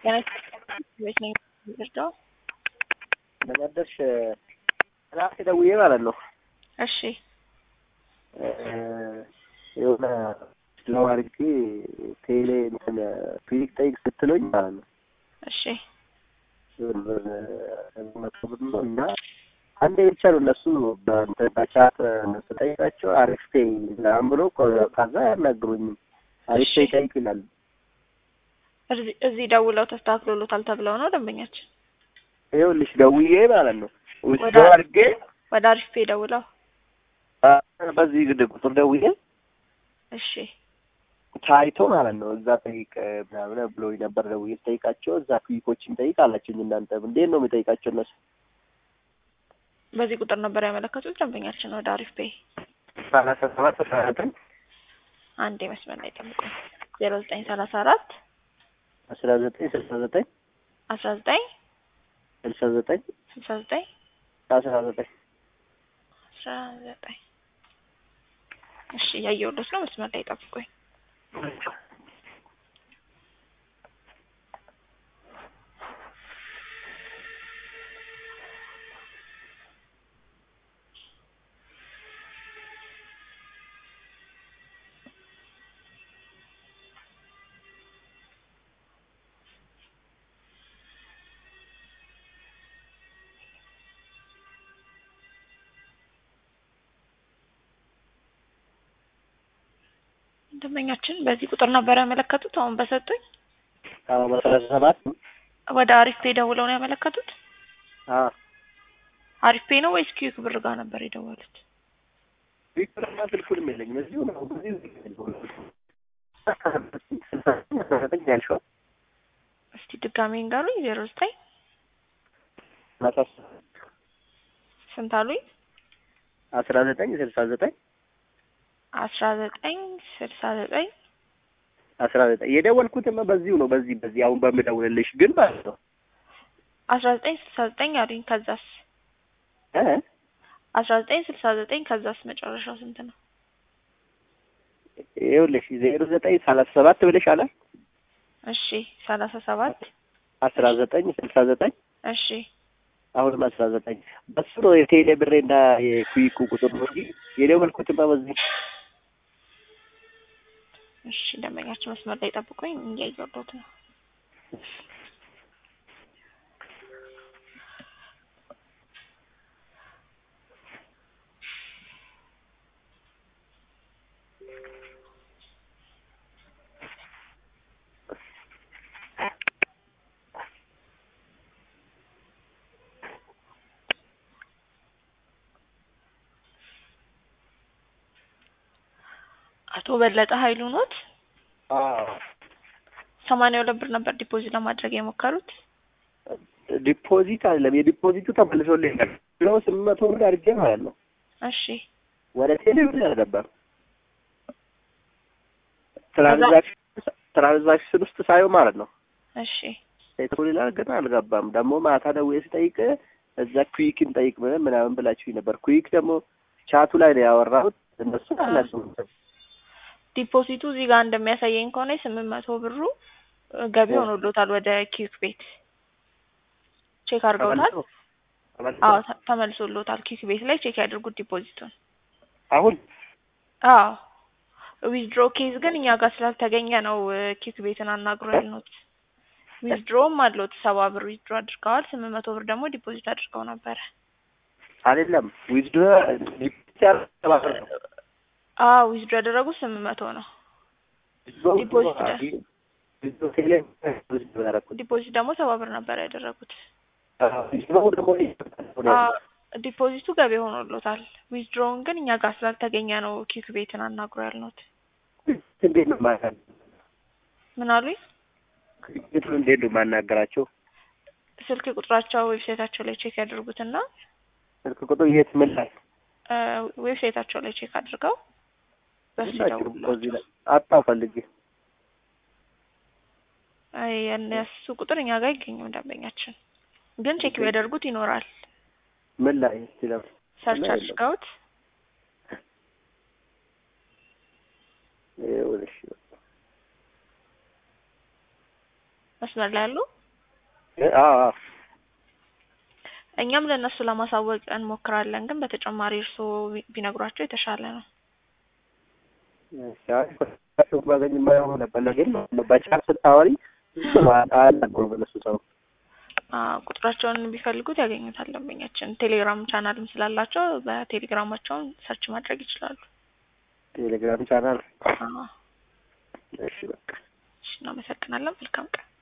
ቤት ነኝ የምወስደው። ለመደርሽ ራሴ ደውዬ ማለት ነው እሺ የሆነ ስለው አድርጌ ቴሌ እንትን ክሊክ ጠይቅ ስትለኝ ማለት ነው እሺ የሆነ ብር መቶ ብር ነው እና አንዴ ብቻ ነው እነሱ በእንትን በቻት ስጠይቃቸው አሪፍ ፔይ ምናምን ብሎ ከዛ አያናግሩኝም። አሪፍ ፔይ ጠይቅ ይላሉ። እዚህ- እዚህ ደውለው ተስተካክሎሎታል ተብለው ነው ደንበኛችን ይኸውልሽ ደውዬ ማለት ነው ውስጥ ወደ- አድርጌ ወደ አሪፍ ፔ ደውለው በዚህ ግድ ቁጥር ደውዬ እሺ ታይቶ ማለት ነው እዛ ጠይቅ ምናምን ብሎ ነበር። ደውዬ ስጠይቃቸው እዛ ክሊኮችን ጠይቅ አላችሁኝ። እናንተ እንዴት ነው የሚጠይቃቸው እነሱ? በዚህ ቁጥር ነበር ያመለከቱት ደንበኛችን ወደ አሪፍ ፔ ሰላሳ ሰባት አስራ ዘጠኝ አንዴ መስመር ላይ ጠብቁኝ ዜሮ ዘጠኝ ሰላሳ አራት አስራ ዘጠኝ ስልሳ ዘጠኝ አስራ ዘጠኝ ስልሳ ዘጠኝ ስልሳ ዘጠኝ አስራ ዘጠኝ አስራ ዘጠኝ እሺ እያየሁለት ነው መስመር ላይ ጠብቁኝ ደንበኛችን በዚህ ቁጥር ነበር ያመለከቱት አሁን በሰጡኝ አዎ በሰላሳ ሰባት ወደ አሪፍ ፔ ደውለው ነው ያመለከቱት አዎ አሪፍ ፔ ነው ወይስ ኪዩክ ብር ጋር ነበር የደወሉት ቪክተርና ስልኩንም የለኝም እዚሁ ነው በዚሁ ስልሳ ዘጠኝ አስራ ዘጠኝ ያልሽው እስቲ ድጋሜ እንጋሉኝ ዜሮ ዘጠኝ ሰላሳ ስንት አሉኝ አስራ ዘጠኝ ስልሳ ዘጠኝ አስራ ዘጠኝ ስልሳ ዘጠኝ አስራ ዘጠኝ የደወልኩትማ በዚሁ ነው በዚህ በዚህ አሁን በምደውልልሽ ግን ማለት ነው አስራ ዘጠኝ ስልሳ ዘጠኝ አሉኝ ከዛስ እ አስራ ዘጠኝ ስልሳ ዘጠኝ ከዛስ መጨረሻው ስንት ነው ይኸውልሽ ዜሮ ዘጠኝ ሰላሳ ሰባት ብለሽ አለ እሺ ሰላሳ ሰባት አስራ ዘጠኝ ስልሳ ዘጠኝ እሺ አሁንም አስራ ዘጠኝ በሱ ነው የቴሌ ብሬና የኩዊኩ ቁጥር ነው እንጂ የደወልኩትማ በዚህ እሺ ደንበኛችን መስመር ላይ ጠብቁኝ እያየሁት ነው አቶ በለጠ ኃይሉ ኖት አዎ ሰማንያ ሁለት ብር ነበር ዲፖዚት ለማድረግ የሞከሩት ዲፖዚት አይደለም የዲፖዚቱ ተመልሶልኛል ብለው ስምንት መቶ ብር አድርጌ ማለት ነው እሺ ወደ ቴሌ ብር አልገባም ትራንዛክሽን ትራንዛክሽን ውስጥ ሳየው ማለት ነው እሺ ፔትሮል ይላል ግን አልገባም ደግሞ ማታ ደውዬ ስጠይቅ እዛ ኩዊክን ጠይቅ ምናምን ምናምን ብላችሁኝ ነበር ኩዊክ ደግሞ ቻቱ ላይ ነው ያወራሁት እነሱ አላሱም ዲፖዚቱ እዚህ ጋር እንደሚያሳየኝ ከሆነ የስምንት መቶ ብሩ እ ገቢ ሆኖሎታል ወደ ኪክ ቤት ቼክ አድርገውታል አዎ ተ- ተመልሶሎታል ኪክ ቤት ላይ ቼክ ያድርጉት ዲፖዚቱን አሁን አዎ ዊዝድሮ ኬዝ ግን እኛ ጋር ስላልተገኘ ነው እ ኪክ ቤትን አናግሮ ያልነውት ዊዝድሮም አለዎት ሰባ ብር ዊዝድሮ አድርገዋል ስምንት መቶ ብር ደግሞ ዲፖዚት አድርገው ነበረ አይደለም ዊዝዶ ያስተባበር ነው አዎ ዊዝድሮ ያደረጉት ስምንት መቶ ነው ዲፖዚት ደ- ዊዝዶ ቴሌ ዊዝዶ ያደረኩት ዲፖዚት ደግሞ ሰባ ብር ነበር ያደረጉት ዊዝዶ ደግሞ አዎ ዲፖዚቱ ገቢ ሆኖሎታል ዊዝድሮውን ግን እኛ ጋር ስላልተገኘ ነው ኪክ ቤትን አናግሮ ያልነውት እንዴት ነው ማናገር ምን አሉኝ እንዴት ነው ማናገራቸው ስልክ ቁጥራቸው ዌብሳይታቸው ላይ ቼክ ያደርጉትና ስልክ ቁጥር የት ምን ላይ እ ዌብሳይታቸው ላይ ቼክ አድርገው በሱ ሁላችሁም እኮ እዚህ ይደውሉላቸው ላይ አጣው ፈልጌ አይ የእነሱ ቁጥር እኛ ጋር አይገኝም ደንበኛችን ግን ቼክ ቢያደርጉት ይኖራል ምን ላይ እስቲ ለምን ሰርች የለም። አድርገውት ይኸውልሽ መስመር ላይ ያሉ አዎ አዎ እኛም ለእነሱ ለማሳወቅ እንሞክራለን፣ ግን በተጨማሪ እርስዎ ቢ- ቢነግሯቸው የተሻለ ነው። ቸው ባገኝ የማየው ነበር ግን በቻት ስታወሪ አያናግሩም እነሱ ሰው አዎ፣ ቁጥራቸውን ቢፈልጉት ያገኙታል። ደንበኛችን ቴሌግራም ቻናልም ስላላቸው በቴሌግራማቸውን ሰርች ማድረግ ይችላሉ። ቴሌግራም ቻናል አዎ፣ እሺ በቃ እሺ፣ እናመሰግናለን። መልካም ቀን